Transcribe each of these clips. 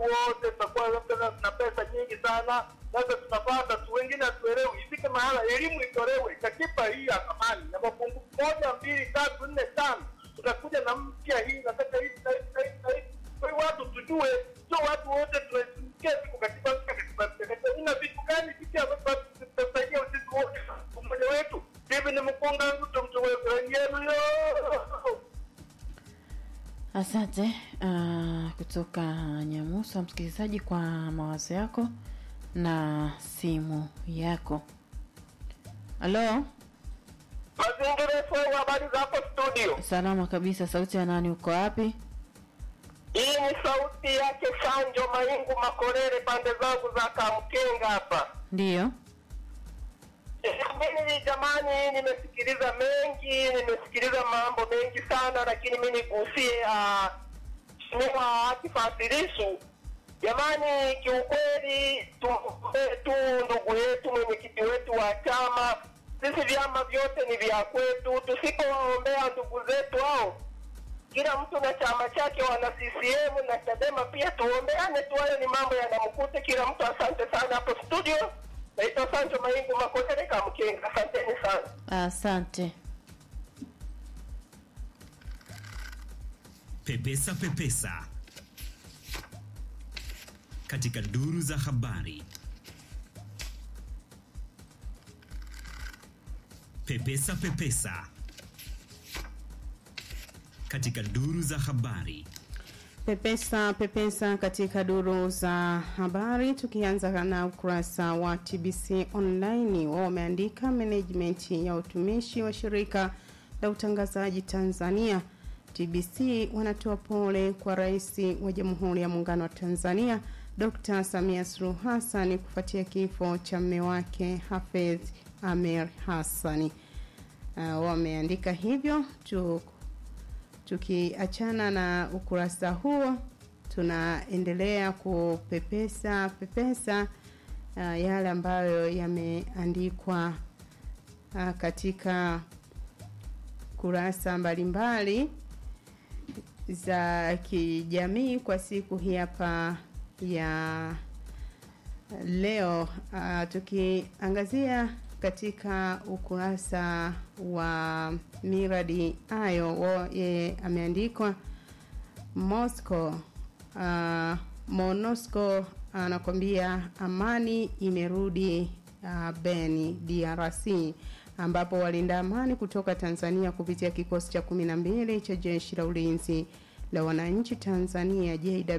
wote tutakuwa labda na na pesa nyingi sana, sasa tunapata tu, wengine hatuelewi. Ifike mahala elimu itolewe, katiba hii ya zamani na mapungufu moja, mbili, tatu, nne, tano, tutakuja na mpya hii, nataka hivi na hivi na hivi na hivi. Kwa hiyo watu tujue, sio watu wote tunasikia siku katiba mpya, katiba mpya, katiba ina vitu gani vipya ambavyo vitasaidia sisi wote, umoja wetu. Hivi ni mkunga mtu mtu wetu yenu yo Asante uh, kutoka Nyamusa, msikilizaji, kwa mawazo yako na simu yako. Halo, Mazingira FM, habari zako studio? salama kabisa. Sauti ya nani? Uko wapi? Hii ni sauti yake Sanjo Maingu Makorere, pande zangu za Kamkenga hapa. Ndiyo. Eh, Mimi jamani, nimesikiliza mengi, nimesikiliza mambo mengi sana, lakini mimi nigusie ah, Mheshimiwa Akifasilisu. Jamani, kiukweli tumpe tu ndugu yetu mwenyekiti wetu wa chama. Sisi vyama vyote ni vya kwetu, tusipowaombea ndugu zetu hao kila mtu na chama chake, wana CCM na Chadema pia, tuombeane tu, hayo ni mambo yanamkute kila mtu. Asante sana hapo studio. Naitwa Sancho Maingu Makotere Kamkenga, asanteni sana. Asante. Pepesa Pepesa katika duru za habari. Pepesa Pepesa katika duru za habari. Pepesa pepesa katika duru za habari, tukianza na ukurasa wa TBC online. Wao wameandika management ya utumishi wa shirika la utangazaji Tanzania TBC wanatoa pole kwa Rais wa Jamhuri ya Muungano wa Tanzania Dr. Samia Suluhu Hassan kufuatia kifo cha mme wake Hafidh Amer Hassani. Uh, wameandika hivyo tu tukiachana na ukurasa huo tunaendelea kupepesa pepesa uh, yale ambayo yameandikwa uh, katika kurasa mbalimbali za kijamii kwa siku hii hapa ya leo uh, tukiangazia katika ukurasa wa miradi ayo wa- yeye ameandikwa Moscow uh, Monosco anakwambia amani imerudi uh, Beni DRC ambapo walinda amani kutoka Tanzania kupitia kikosi cha 12 cha jeshi la ulinzi la wananchi Tanzania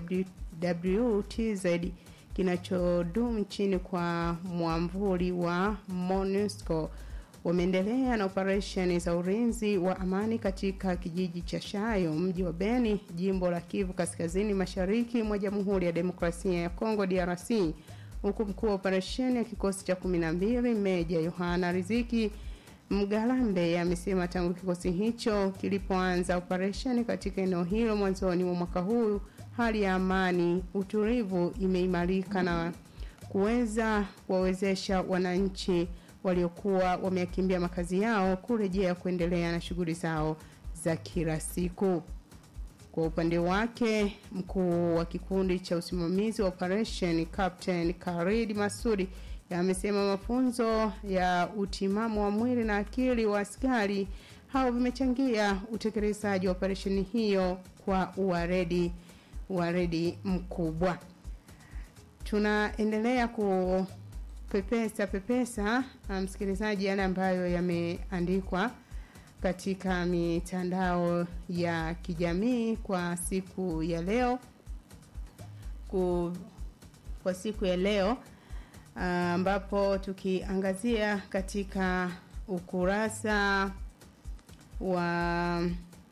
JWTZ kinachodumu chini kwa mwamvuli wa MONUSCO wameendelea na operesheni za ulinzi wa amani katika kijiji cha Shayo, mji wa Beni, jimbo la Kivu Kaskazini Mashariki mwa Jamhuri ya Demokrasia ya Kongo DRC, huku mkuu wa operesheni ya kikosi cha 12 Meja Yohana Riziki Mgalambe amesema tangu kikosi hicho kilipoanza operesheni katika eneo hilo mwanzoni mwa mwaka huu, hali ya amani, utulivu imeimarika na kuweza kuwawezesha wananchi waliokuwa wameyakimbia makazi yao kurejea kuendelea na shughuli zao za kila siku. Kwa upande wake, mkuu wa kikundi cha usimamizi wa operation Captain Khalid Masudi amesema mafunzo ya utimamu wa mwili na akili wa askari hao vimechangia utekelezaji wa operesheni hiyo kwa uwaredi uwaredi mkubwa. Tunaendelea kupepesa pepesa ah, msikilizaji, yale ambayo yameandikwa katika mitandao ya kijamii kwa siku ya leo ku, kwa siku ya leo ah, ambapo tukiangazia katika ukurasa wa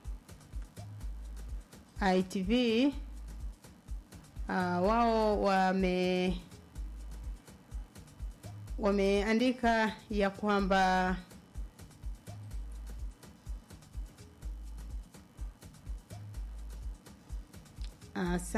ITV uh, wao wame wameandika ya kwamba uh,